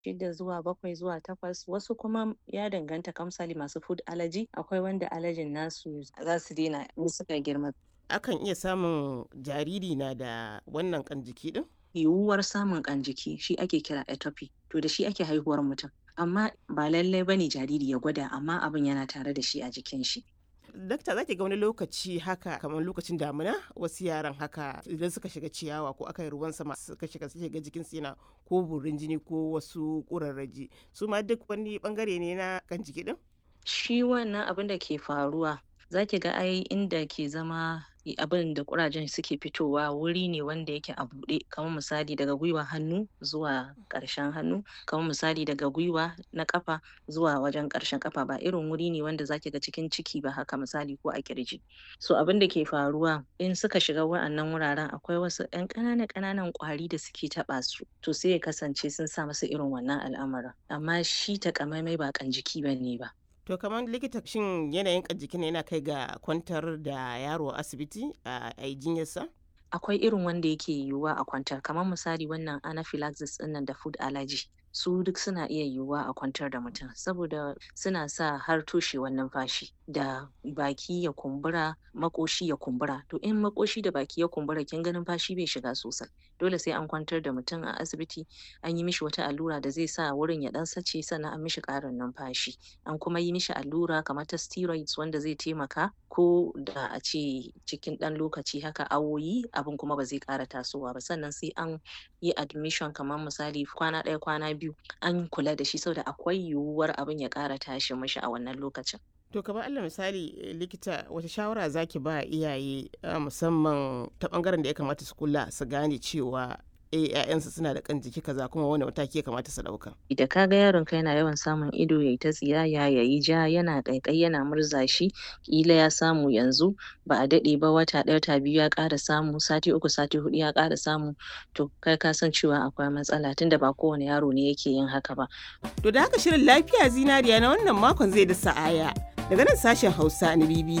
shida zuwa bakwai zuwa takwas wasu kuma ya danganta kamsali masu food allergy akwai wanda allergen nasu za su daina in suka girma akan iya samun jariri na da wannan kan jiki din yiwuwar samun kan jiki shi ake kira atopy to da shi ake haihuwar mutum amma ba lallai bane jariri ya gwada amma abin yana tare da shi a jikin shi dakta zaki ga wani lokaci haka kamar lokacin damina wasu yaran haka idan suka shiga ciyawa ko aka yi ruwan sama suka shiga suke ga jikin su yana ko burin jini ko wasu kurarraji su ma duk wani bangare ne na kan jiki din shi wannan abin da ke faruwa zaki ga ai inda ke zama abin da kurajen suke fitowa wuri ne wanda yake a buɗe kamar misali daga gwiwa hannu zuwa ƙarshen hannu kamar misali daga gwiwa na ƙafa zuwa wajen ƙarshen ƙafa ba irin wuri ne wanda zaki ga cikin ciki ba haka misali ko a kirji so abin da ke faruwa in suka shiga wa'annan wuraren akwai wasu ƴan ƙananan ƙananan ƙwari da suke taɓa su to sai ya kasance sun sa masa irin wannan al'amarin amma shi takamaimai ba kan jiki bane ba To kamar likita shin yanayin jikin yana kai ga kwantar da yaro a asibiti a jinyarsa? Akwai irin wanda yake yiwuwa a kwantar kamar misali wannan anaphylaxis ɗinnan da food allergy. su duk suna iya yiwuwa a kwantar da mutum saboda suna sa har toshewar numfashi da baki ya kumbura makoshi ya kumbura to in makoshi da baki ya kumbura kin ga numfashi bai shiga sosai dole sai an kwantar da mutum a asibiti an yi mishi wata allura da zai sa wurin ya dan sace sannan an mishi karin numfashi an kuma yi mishi allura kamar ta steroids wanda zai taimaka ko da a ce cikin dan lokaci haka awoyi abin kuma ba zai kara tasowa ba sannan sai an yi admission kamar misali kwana ɗaya kwana biyu an kula da shi saboda akwai yiwuwar abin ya ƙara tashi mishi a wannan lokacin. To kamar Allah misali likita wata shawara zaki ba iyaye musamman ta bangaren da ya kamata su kula su gane cewa eh ƴaƴansu suna da kan jiki kaza kuma wani mataki ya kamata su ɗauka. Da ka ga yaron ka yana yawan samun ido yayi ta tsiyaya yayi ja yana ƙaiƙayi yana murza shi ƙila ya samu yanzu ba a daɗe ba wata ɗaya wata biyu ya ƙara samu sati uku sati huɗu ya ƙara samu to kai ka san cewa akwai matsala tunda ba kowane yaro ne yake yin haka ba. To da haka shirin lafiya zinariya na wannan makon zai da sa'aya daga nan sashen Hausa na BBC